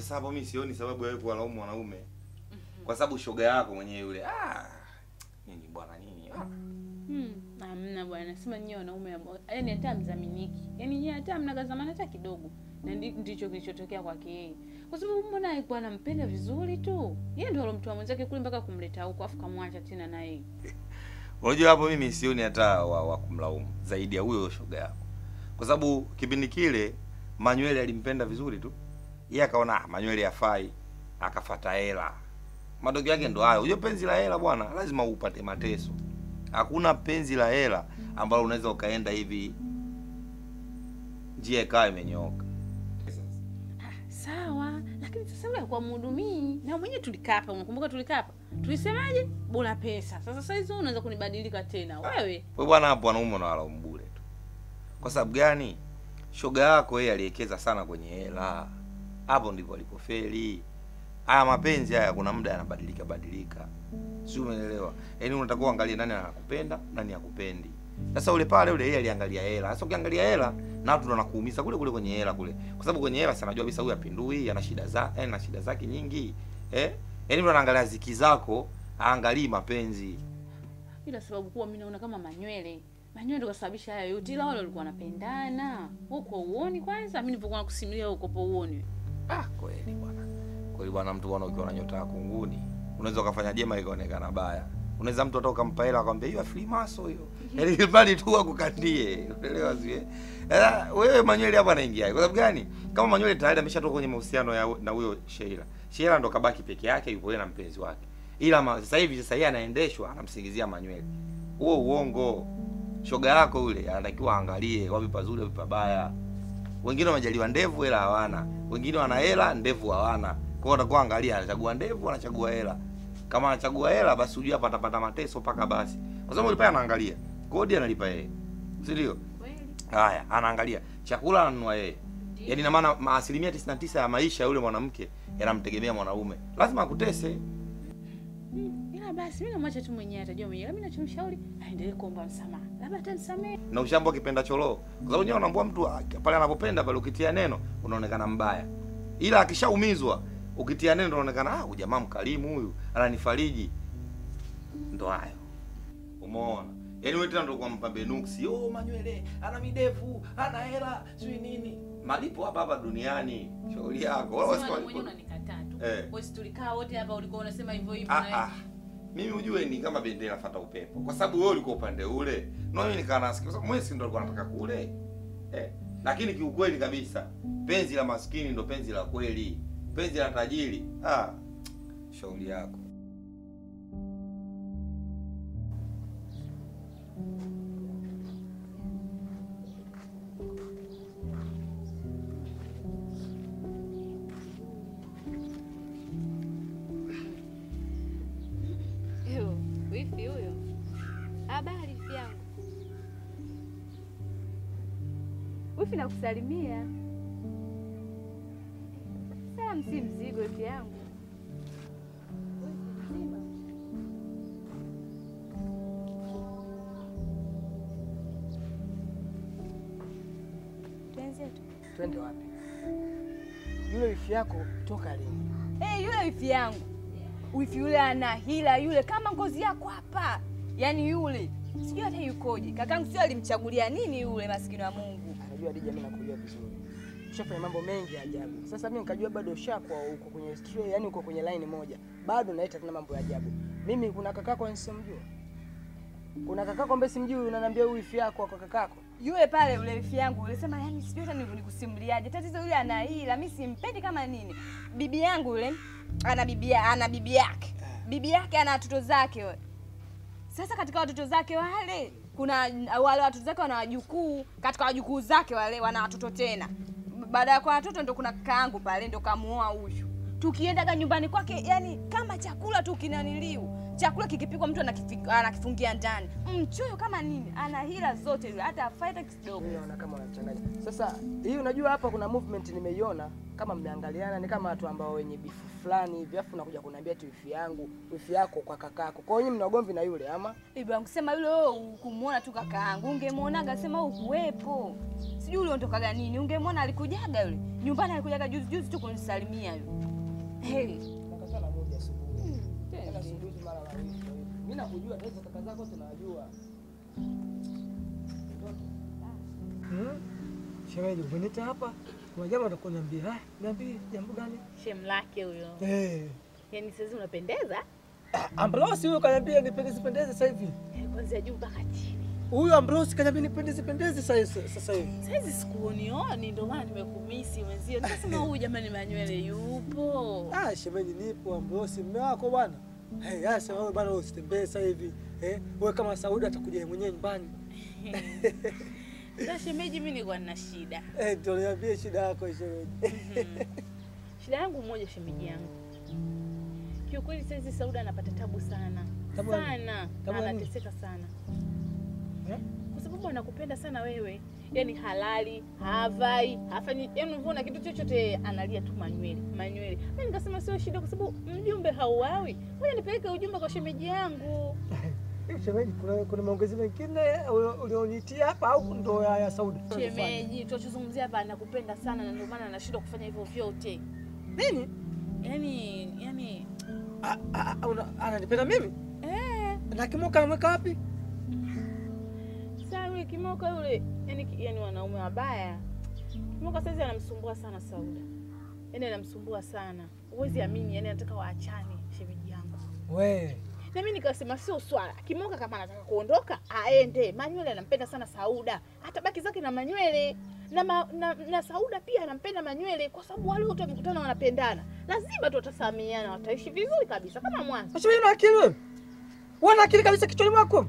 Sasa hapo mimi sioni sababu ya wewe kuwalaumu mwanaume. Kwa sababu shoga yako mwenyewe yule. Ah. Nini bwana nini? Ah. Hmm, hamna bwana, sema nyie wanaume ambao- yaani hata mzaminiki, yaani nyie hata mna kazamana hata kidogo, na ndi- ndicho kilichotokea kwake yeye, kwa sababu mbona alikuwa anampenda vizuri tu, yeye ndio alomtoa mwenzake kule mpaka kumleta huko, afu kamwacha tena na yeye. Unajua hapo mimi sioni hata wa, wa kumlaumu zaidi ya huyo shoga yako. Kwa sababu kipindi kile Manywele alimpenda vizuri tu. Yeye akaona ah, Manywele hafai, akafata hela. Matokeo yake ndo hayo. Unajua penzi la hela bwana, lazima upate mateso. Hakuna penzi la hela ambalo unaweza ukaenda hivi njia ikawa imenyooka. Sawa, lakini sasa yule alikuwa mhudumii na mwenyewe tulikaa hapa, unakumbuka tulikaa hapa tulisemaje? Bora pesa. Sasa sasa hizo unaweza kunibadilika tena wewe? Wewe bwana, hapo wanaume unawalaumu bure tu. Kwa sababu gani? Shoga yako yeye aliwekeza sana kwenye hela, hapo ndipo alipofeli. Haya mapenzi haya, kuna muda yanabadilika badilika, si umeelewa? Yaani unatakiwa uangalie nani anakupenda nani hakupendi. Sasa ule pale ule yeye aliangalia hela. Sasa ukiangalia hela na watu ndo wanakuumiza kule kule kwenye hela kule, kwa sababu kwenye hela sanajua kabisa huyu apindui, ana shida za eh, na shida zake nyingi eh, yaani mtu anaangalia ziki zako, aangalii mapenzi. Ila sababu kuwa mimi naona kama Manywele Manywele ndio kasababisha haya yote, ila wale walikuwa wanapendana huko. Uoni kwanza, mimi nilipokuwa nakusimulia huko po uoni. Ah, kweli bwana. Kweli bwana, mtu bwana, ukiwa na nyota ya kunguni unaweza ukafanya jema ikaonekana baya. Unaweza mtu hata ukampa hela akwambia hiyo Freemason hiyo. Yaani ili bali tu akukandie. Unaelewa sio? Eh, wewe Manywele hapa anaingia. Kwa sababu gani? Kama Manywele tayari ameshatoka kwenye mahusiano ya na huyo Sheila. Sheila ndo kabaki peke yake yupo yeye na mpenzi wake. Ila ma, sasa hivi sasa yeye anaendeshwa anamsingizia Manywele. Huo uongo. Shoga yako yule anatakiwa aangalie wapi pazuri wapi pabaya. Wengine wamejaliwa ndevu hela hawana, wengine wana hela ndevu hawana. Kwa hiyo watakuwa angalia, anachagua ndevu, anachagua hela. Kama anachagua hela, basi ujue hapa atapata mateso mpaka basi, kwa sababu yule pale anaangalia kodi, analipa yeye, si ndio? Kweli? Haya, anaangalia chakula, ananunua yeye. Yaani ina maana ma- asilimia 99 ya maisha ya yule mwanamke yanamtegemea mwanaume, lazima akutese. Hmm, ila basi mimi namwacha tu mwenyewe, atajua mwenyewe. Mimi nachomshauri aendelee kuomba msamaha, labda atanisamehe. na ushambo akipenda choloo, kwa sababu nyewe unaambua mtu ah, pale anapopenda pale, ukitia neno unaonekana mbaya, ila akishaumizwa ukitia neno unaonekana ah, huyu jamaa mkarimu, huyu ananifariji. Ndo hayo, umeona? Yaani wewe tena ndo kwa mpambe nuksi, oh, Manywele ana midevu, ana hela, sijui nini. Malipo hapa hapa duniani, shauri yako. Wala Sema wasi- wewe mwenyewe unanikataa tu. Eh. Wewe si tulikaa wote hapa, ulikuwa unasema hivyo hivyo Ah, na wewe. ah. Mimi ujue ni kama bendera fata upepo, kwa sababu wewe ulikuwa upande ule na mimi nikaa nasikia, kwa sababu mwezi ndo alikuwa anataka kule eh. Lakini kiukweli kabisa penzi la maskini ndo penzi la kweli, penzi la tajiri ah, shauri yako. Yo, wifi huyo. Habari wifi yangu. Wifi nakusalimia. Salamu si mzigo wifi yangu. Wifi mzima. Tuanze tu. Twende wapi? Yule wifi yako toka lini? Eh, yule wifi yangu. Wifi yule ana hila yule kama ngozi yako hapa. Yaani yule sijui hata yukoje. Kakangu sio alimchagulia nini yule maskini wa Mungu. Anajua Dija, mimi nakujua vizuri. Ushafanya mambo mengi ya ajabu. Sasa mimi nikajua bado ushakuwa uko kwenye stray, yani uko kwenye line moja. Bado naita tena mambo ya ajabu. Mimi kuna kakako nisimjua. Kuna kakako ambaye simjui unaniambia huyu wifi yako kwa kakako. Yule pale yule wifi yangu ulisema yani sijui hata nivu- nikusimuliaje. Tatizo yule ana hila, mimi simpendi kama nini. Bibi yangu yule ana bibi ana bibi yake. Bibi yake ana watoto zake wewe. Sasa katika watoto zake wale kuna wale watoto zake wana wajukuu, katika wajukuu zake wale wana watoto tena. Baada ya kwa watoto ndo kuna kakaangu pale ndo kamuoa huyu. Tukiendaga nyumbani kwake yani kama chakula tu kinaniliu. Chakula kikipikwa mtu anakifi- anakifungia ndani. Mchoyo kama nini? Ana hila zote yule hata afaita kidogo. Mimi naona kama unachanganya. Sasa hii unajua hapa kuna movement nimeiona. kama mmeangaliana, ni kama watu ambao wenye bifu fulani hivi, afu nakuja kuniambia eti wifi yangu wifi yako kwa kakako. Kwa hiyo nyinyi mna ugomvi na yule ama? Bibi wangu sema yule wewe ukumuona tu kaka yangu, ungemuonaga sema ukuwepo. Sijui ule ondokaga nini, ungemuona alikujaga yule. Nyumbani alikujaga juzi juzi tu kunisalimia yule. Hey. Nakata na moja asubuhi. Tena asubuhi tu mara mawili. kwa hiyo. Mimi nakujua tatizo kaka zako tunajua. Hmm? Shemeji, umenita hapa, kuna jambo nataka kuniambia. Ah, niambie jambo gani? Shem lake huyo. Eh, Yaani sasa unapendeza? ah, Ambrose huyo kaniambia nipendeze pendeze sasa hivi. Yaani Kuanzia juu mpaka chini. Huyo Ambrose kaniambia nipendeze pendeze sasa sasa hivi. Saizi sikuonioni ndio maana nimekumisi mwenzio. Nikasema huyu jamani manywele yupo. Ah, shemeji nipo Ambrose, mume wako bwana. Hey, sasa wewe bwana usitembee sasa hivi. Eh, wewe kama Saudi atakuja yeye mwenyewe nyumbani. Sasa shemeji, mimi nilikuwa nina shida. Eh, ndio niambie shida yako shemeji. Shida yangu moja, shemeji yangu, kiukweli saizi Sauda anapata tabu sana Tabu ya nini? sana, Tabu na ya nini? anateseka sana Eh? kwa sababu anakupenda sana wewe, yani halali havai hafanyi, yani unavyoona kitu chochote analia tu manywele manywele. Mimi nikasema sio shida, kwa sababu mjumbe hauawi, ngoja nipeleke ujumbe kwa shemeji yangu. Hivi shemeji, kuna kuna maongezi mengine ulio- ulionitia hapa au ndo ya, ya Saudi? Shemeji, tunachozungumzia hapa anakupenda sana, na ndio maana anashindwa kufanya hivyo vyote, Nini? yani yani Ah, ah, ah, una- Ananipenda mimi? eh Na kimoka ameweka wapi? Sasa yule Kimoka yule, yani, yani wanaume wabaya. Kimoka saizi anamsumbua sana Sauda, yani anamsumbua sana, huwezi amini, yani anataka waachane shemeji yangu. We. Na mimi nikasema sio swala, Kimoka kama anataka kuondoka aende. Manywele anampenda sana Sauda, hata baki zake na manywele na, ma, na, na Sauda pia anampenda manywele, kwa sababu wale wote wamekutana wanapendana, lazima tu watasamiana, wataishi vizuri kabisa kama mwanzo. Shemeji una akili wewe? Wewe una akili kabisa kichwani mwako?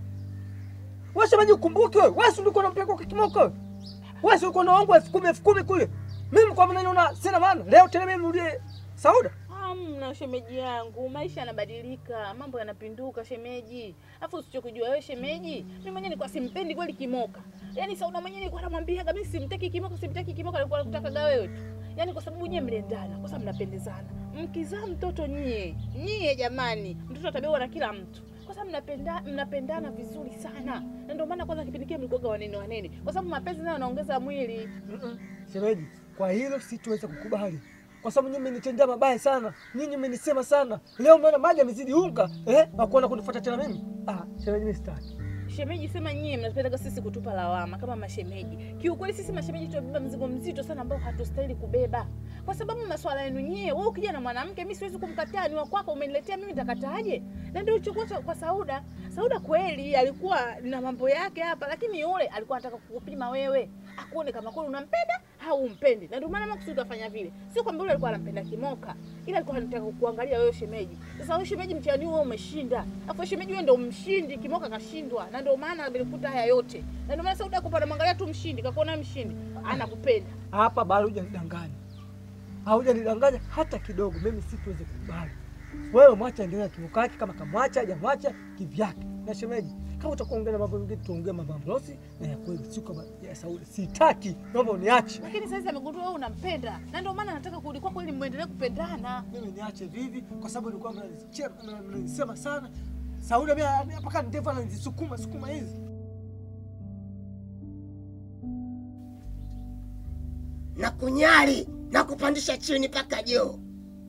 Wewe shemeji ukumbuke wewe. Wewe si ulikuwa unampeleka kwa kimoko wewe? Wewe si ulikuwa unaongwa elfu kumi elfu kumi kule. Mimi kwa maana naona sina maana. Leo tena mimi nirudie Sauda. Hamna shemeji yangu, maisha yanabadilika, mambo yanapinduka shemeji. Afu usichokujua wewe shemeji, mimi mwenyewe nilikuwa simpendi kweli Kimoka. Yaani Sauda mwenyewe nilikuwa namwambia kabisa simtaki Kimoka, simtaki Kimoka, alikuwa anakutaka wewe tu. Yaani kwa sababu nyie mliendana, kwa sababu mnapendezana. Mkizaa mtoto nyie, nyie jamani, mtoto atabewa na kila mtu. Kwa sababu mnapenda mnapendana vizuri sana. Na ndio maana kwanza kipindi kile mlikuwa wanene wanene, kwa sababu mapenzi nayo yanaongeza mwili. Mm-mm. Shemeji, kwa hilo sitoweza kukubali. Kwa sababu nyinyi mmenitendea mabaya sana. Nyinyi mmenisema sana. Leo mmeona maji yamezidi unga, eh? Na kuona kunifuata tena mimi. Ah, shemeji mimi sitaki. Shemeji, sema nyie mnapenda sisi kutupa lawama kama mashemeji. Kiukweli sisi mashemeji tunabeba mzigo mzito sana ambao hatustahili kubeba, kwa sababu maswala yenu nyie. Wewe ukija na mwanamke, mimi siwezi kumkataa, ni wa kwako, umeniletea mimi, nitakataaje? Na ndio ilichokuwa cha- kwa Sauda. Sauda kweli alikuwa na mambo yake hapa, lakini yule alikuwa anataka kukupima wewe, akuone kama kweli unampenda au umpendi, na ndio maana makusudi afanya vile. Sio kwamba yule alikuwa anampenda Kimoka, ila alikuwa anataka kuangalia wewe shemeji. Sasa wewe shemeji, mtihani huo umeshinda, afu shemeji wewe ndio mshindi, Kimoka kashindwa, na ndio maana amelikuta haya yote, na ndio maana Sauda akupa anamwangalia tu mshindi, kakuona mshindi, anakupenda. Hapa bado hujanidanganya. Haujanidanganya hata kidogo. Mimi sitoweza kukubali. Wewe mwacha endelea na kimoka yake kama kamwacha hajamwacha kivyake. Na shemeji, kama utakuwa ongea na mambo mengine tuongee mambo ya Mlosi na ya kweli sio kama ya Saudi. Sitaki. Naomba uniache. Lakini sasa amegundua wewe unampenda, na ndio maana anataka kurudi kwako ili muendelee kupendana. Mimi niache vivi kwa sababu nilikuwa mnanicheka na mnanisema sana. Saudi mimi mpaka ndevu anazisukuma sukuma hizi. na kunyari na kupandisha chini mpaka juu.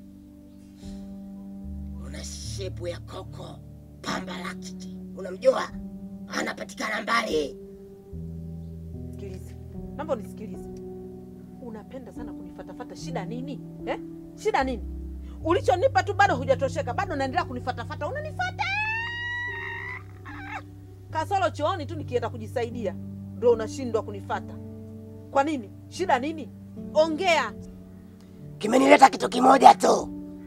Una shepu ya koko pamba lakiti, unamjua? Anapatikana mbali. Sikiliza, naomba unisikilize. Unapenda sana kunifatafata, shida nini eh? Shida nini? Ulichonipa tu bado hujatosheka, bado unaendelea kunifatafata, unanifata kasoro chooni tu, nikienda kujisaidia ndo unashindwa kunifata. Kwa nini? Shida nini? Ongea. Kimenileta kitu kimoja tu,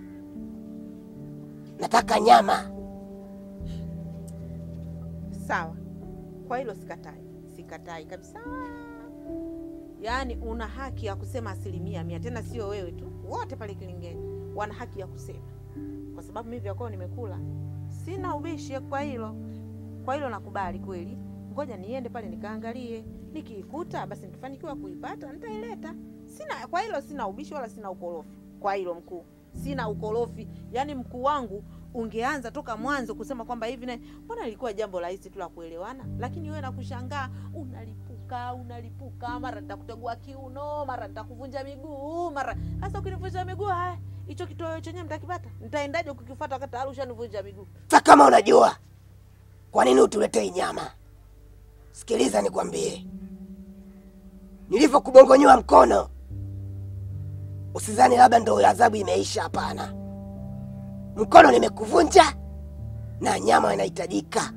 nataka nyama. Sawa, kwa hilo sikatai, sikatai kabisa. Yaani una haki ya kusema asilimia mia, tena sio wewe tu, wote pale Kilingeni wana haki ya kusema, kwa sababu mimi vya kwao nimekula, sina ubishi kwa hilo. Kwa hilo nakubali kweli. Ngoja niende pale nikaangalie, nikiikuta basi nikifanikiwa kuipata nitaileta, Sina kwa hilo, sina ubishi wala sina ukorofi kwa hilo mkuu, sina ukorofi. Yaani mkuu wangu ungeanza toka mwanzo kusema kwamba hivi na mbona ilikuwa jambo rahisi tu la kuelewana, lakini wewe nakushangaa, unalipuka unalipuka, mara nitakutegua kiuno, mara nitakuvunja miguu, mara sasa. Ukinivunja miguu, haya hicho kitoweo chenyewe mtakipata, nitaendaje kukifuata wakati tayari ushanivunja miguu? Sa kama unajua kwa nini utuletei nyama, sikiliza nikwambie, nilivyokubongonyoa mkono usizani labda ndo adhabu imeisha. Hapana, mkono nimekuvunja na nyama inahitajika.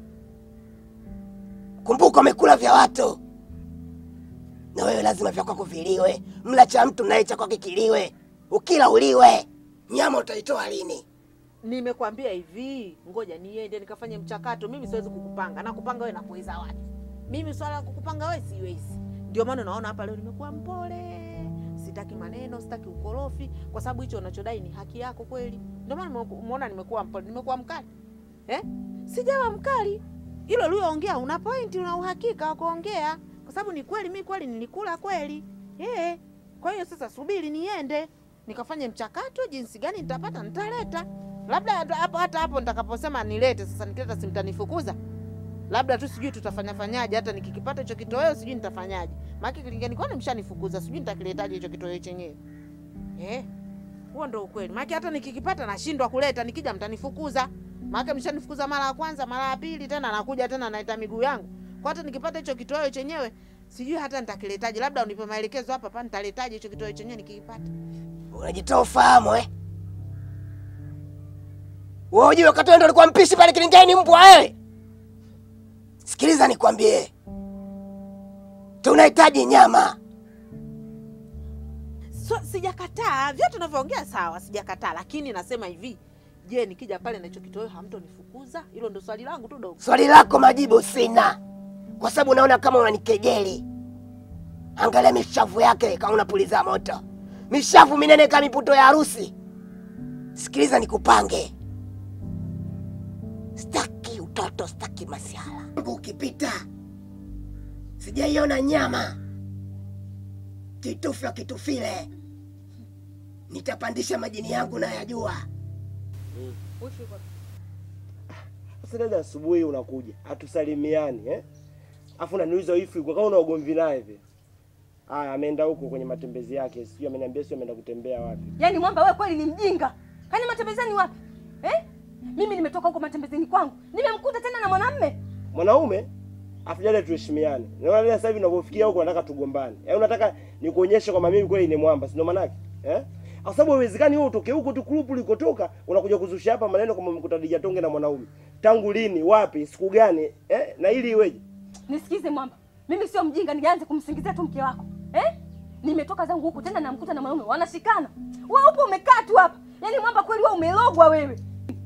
Kumbuka umekula vya watu, na wewe lazima vya kwako viliwe. Mla cha mtu naye cha kwake kiliwe, ukila uliwe. Nyama utaitoa lini? Nimekwambia hivi, ngoja niende nikafanye mchakato. Mimi siwezi kukupanga na kupanga wewe nakuweza wapi? Mimi swala la kukupanga wewe siwezi. Ndio maana unaona hapa leo nimekuwa mpole, sitaki maneno, sitaki ukorofi, kwa sababu hicho unachodai ni haki yako kweli. Ndio maana umeona nimekuwa mpole, nimekuwa mkali eh? Sijawa mkali. Hilo ulioongea una pointi, una uhakika wa kuongea, kwa sababu ni kweli, mi kweli nilikula kweli eh. Kwa hiyo sasa subiri niende nikafanye mchakato, jinsi gani nitapata nitaleta labda hapo hata hapo nitakaposema nilete sasa, nikileta si mtanifukuza? Labda tu sijui tutafanya fanyaje, hata nikikipata hicho kitoweo sijui nitafanyaje, maana kilingeni kwani mshanifukuza, sijui nitakiletaje hicho kitoweo chenyewe eh. Huo ndo ukweli, maana hata nikikipata nashindwa kuleta, nikija mtanifukuza, maana mshanifukuza mara ya kwanza, mara ya pili, tena nakuja tena naita miguu yangu. Kwa hata nikipata hicho kitoweo chenyewe sijui hata nitakiletaje, labda unipe maelekezo hapa hapa, nitaletaje hicho kitoweo chenyewe nikikipata. Unajitoa ufahamu eh? Wewe ujue wakati wewe ndo ulikuwa mpishi pale kilingeni mbwa wewe. Sikiliza nikwambie. Tunahitaji nyama. So, sijakataa vyote unavyoongea sawa, sijakataa, lakini nasema hivi, je, nikija pale na hicho kitoweo hamtonifukuza? Hilo ndo swali langu tu dogo. Swali lako majibu sina, kwa sababu naona kama unanikejeli. Angalia mishavu yake kama unapuliza moto, mishavu minene kama miputo ya harusi. Sikiliza nikupange, staki utoto, staki masiala. Ukipita sijaiona nyama kitufya kitufile, nitapandisha majini yangu na yajua. Sasa dada, asubuhi unakuja hatusalimiani eh? Afu unaniuliza wifi kwa kama una ugomvi naye vile. Haya, ameenda huko kwenye matembezi yake, sijui ameniambia sio ameenda kutembea wapi. Yaani mwamba wewe kweli ni mjinga. Kani matembezeni wapi? Eh? Mimi nimetoka huko matembezeni kwangu. Nimemkuta tena na mwanamume. Mwanaume afu dada, tuheshimiane. Naona dada, sasa hivi unavyofikia huko unataka tugombane. Yaani unataka nikuonyeshe kwamba mimi kweli ni mwamba, si ndio maana yake? Eh? Kwa sababu haiwezekani wewe utoke huko tu group ulikotoka unakuja kuzusha hapa maneno kama umekuta Dija Tonge na mwanaume. Tangu lini, wapi, siku gani? Eh? Na ili iweje? Nisikize mwamba. Mimi sio mjinga nianze kumsingizia tu mke wako. Eh? Nimetoka zangu huku tena namkuta na mwanaume wanashikana. Wewe upo umekaa tu hapa. Yaani mwamba kweli wewe umelogwa wewe.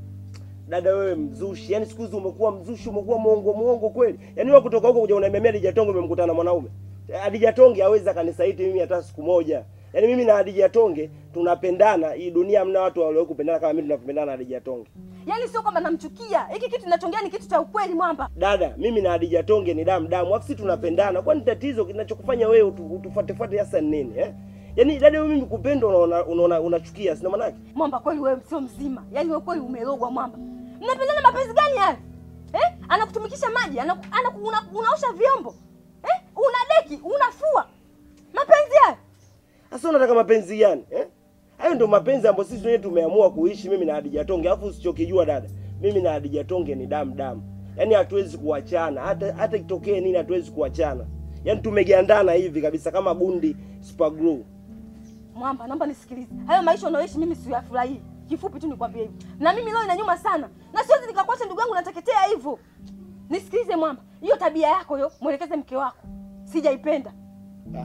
Dada wewe mzushi, yaani siku hizi umekuwa mzushi, umekuwa mwongo mwongo kweli. Yaani wewe kutoka huko kuja unaniambia Dija Tonge umemkutana na mwanaume. Adija Tonge hawezi akanisaiti mimi hata siku moja. Yaani mimi na Adija Tonge tunapendana. Hii dunia hamna watu walio kupendana kama mimi tunavyopendana na Adija Tonge. Yaani sio kwamba namchukia. Hiki kitu ninachongea ni kitu cha ukweli mwamba. Dada, mimi na Adija Tonge ni damu damu, afu sisi tunapendana. Kwani tatizo kinachokufanya wewe utu, utufuatefuate hasa ni nini eh? Yaani dada, wewe mimi kupenda unaona unaona unachukia, sina maana yake. Mwamba kweli wewe sio mzima. Yaani wewe kweli umelogwa mwamba. Mnapendana mapenzi gani haya? Eh? Anakutumikisha maji, anaku, anaku, una, unaosha vyombo. Eh? Unadeki, unafua. Mapenzi haya. Sasa unataka mapenzi gani eh? Hayo ndio mapenzi ambayo sisi wenyewe tumeamua kuishi mimi na Hadija Tonge. Alafu usichokijua dada, mimi na Hadija Tonge ni damu damu, yaani hatuwezi kuachana, hata hata itokee nini, hatuwezi kuachana. Yaani tumegandana hivi kabisa kama gundi super glue. Mwamba, naomba nisikilize. Hayo maisha unayoishi mimi siyafurahii. Kifupi tu nikwambie hivyo. Na mimi leo inanyuma sana. Na siwezi nikakuacha ndugu yangu nateketea hivyo. Nisikilize Mwamba. Hiyo tabia yako hiyo, mwelekeze mke wako. Sijaipenda. Ah.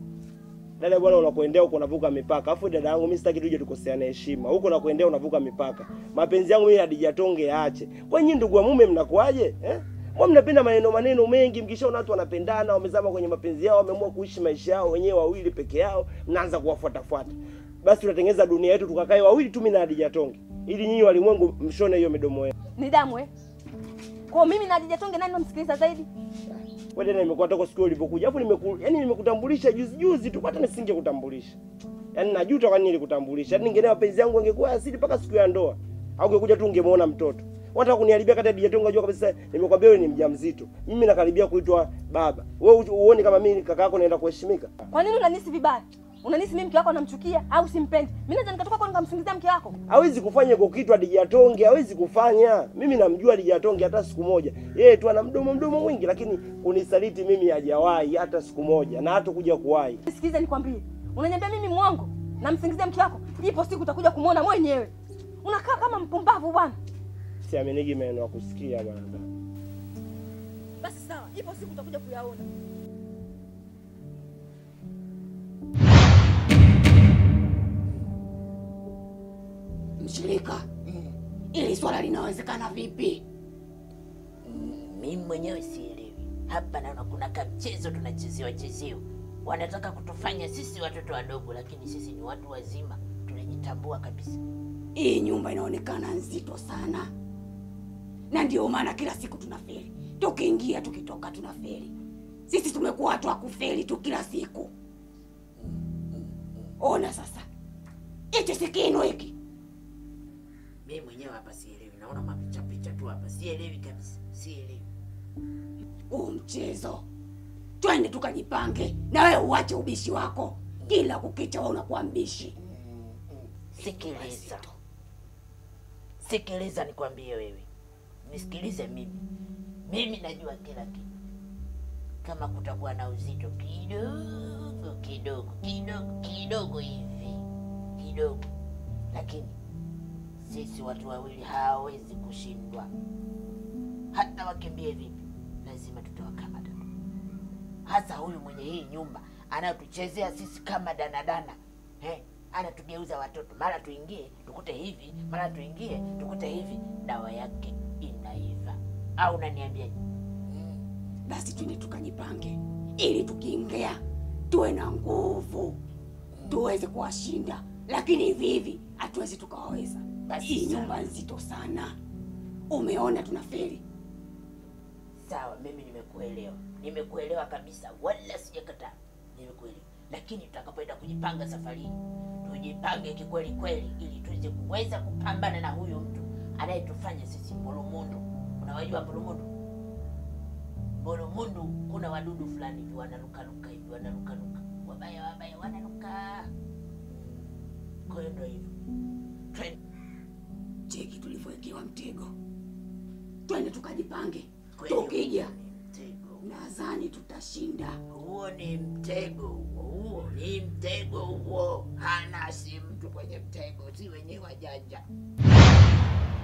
Dada bwana, unakuendea huko unavuka mipaka. Alafu dada yangu mimi sitaki tuje tukoseane heshima. Huko unakuendea unavuka mipaka. Mapenzi yangu mimi Hadija Tonge yaache. Kwa nyinyi ndugu wa mume mnakuaje? Eh? Mbona mnapenda maneno maneno mengi mkishaona watu wanapendana, wamezama kwenye mapenzi yao, wameamua kuishi maisha yao wenyewe wawili peke yao, mnaanza kuwafuatafuata. Basi tunatengeneza dunia yetu tukakae wawili tu mimi na Hadija Tonge. Ili nyinyi walimwengu mshone hiyo midomo yenu. Ni damu eh. Kwa hiyo mimi na Hadija Tonge nani namsikiliza zaidi? Wewe tena nimekuwa toka siku ulipokuja. Alafu nimeku yani nimekutambulisha juzi juzi tu hata nisingekutambulisha. Yaani najuta kwa nini nilikutambulisha. Yaani ningeelewa mapenzi yangu angekuwa asili mpaka siku ya ndoa. Au ungekuja tu ungemuona mtoto. Wataka kuniharibia kata DJ Tonga jua kabisa nimekwambia wewe ni mjamzito. Mimi nakaribia kuitwa baba. Wewe uone kama mimi kaka yako naenda kuheshimika. Kwa nini unanisi vibaya? Unanisi mimi mke wako namchukia au simpendi? Mimi naweza nikatoka kwa nikamsingizia mke wako. hawezi kufanya kwa kitu Adijatonge, hawezi kufanya. Mimi namjua Adijatonge hata siku moja, yeye tu ana mdomo mdomo mwingi, lakini kunisaliti mimi hajawahi hata siku moja, na hata kuja kuwahi. Sikiliza nikwambie. Unaniambia mimi mwongo? Namsingizia mke wako. Ipo siku utakuja kumwona mwenyewe. Unakaa kama mpumbavu bwana. Siaminiki maneno ya kusikia bwana. Basi sawa. Ipo siku utakuja kuyaona. Mshirika, ili swala linawezekana vipi? Mimi mwenyewe sielewi. Hapa naona kuna kamchezo tunachezewa chezewa. Wanataka kutufanya sisi watoto wadogo, lakini sisi ni watu wazima, tunajitambua kabisa. Hii nyumba inaonekana nzito sana, na ndio maana kila siku tunafeli, tukiingia tukitoka tunafeli. Sisi tumekuwa watu wa kufeli tu kila siku. Ona sasa, hichi si kinu hiki. Mimi mwenyewe hapa sielewi, naona mapicha picha tu hapa, sielewi kabisa, sielewi. Huu mchezo, twende tukajipange, na wewe uache ubishi wako. Kila kukicha wewe unakuwa mbishi. Sikiliza, sikiliza, nikwambie wewe, nisikilize mimi. Mimi najua kila kitu. Kama kutakuwa na uzito kidogo kidogo kidogo kidogo hivi kidogo, lakini sisi watu wawili hawawezi kushindwa. Hata wakimbie vipi, lazima tutawakamata. Hasa huyu mwenye hii nyumba anayotuchezea sisi kama danadana eh, anatugeuza watoto, mara tuingie tukute hivi, mara tuingie tukute hivi. Dawa yake inaiva, au unaniambiaje? Basi twende tukajipange, ili tukiingia tuwe na nguvu, tuweze kuwashinda. Lakini hivi hivi hatuwezi tukawaweza. Basi Hii sawa. nyumba nzito sana, umeona tunafeli. Sawa, mimi nimekuelewa, nimekuelewa kabisa, wala sijakataa, nimekuelewa. Lakini tutakapoenda kujipanga safari hii, tujipange kikweli kweli, ili tuweze kuweza kupambana na huyu mtu anayetufanya sisi mbulumundu. Unawajua mbulumundu? Mbulumundu kuna wadudu fulani hivi wanarukaruka hivi, wanarukaruka, wabaya wabaya, wanaruka. Kwa hiyo ndio hivyo, twende Cheki tulivyowekewa mtego, twende tukajipange. kweli. Tukija Mtego nadhani tutashinda. huo ni mtego huo, huo ni mtego huo. Hana si mtu kwenye mtego, si wenyewe wajanja.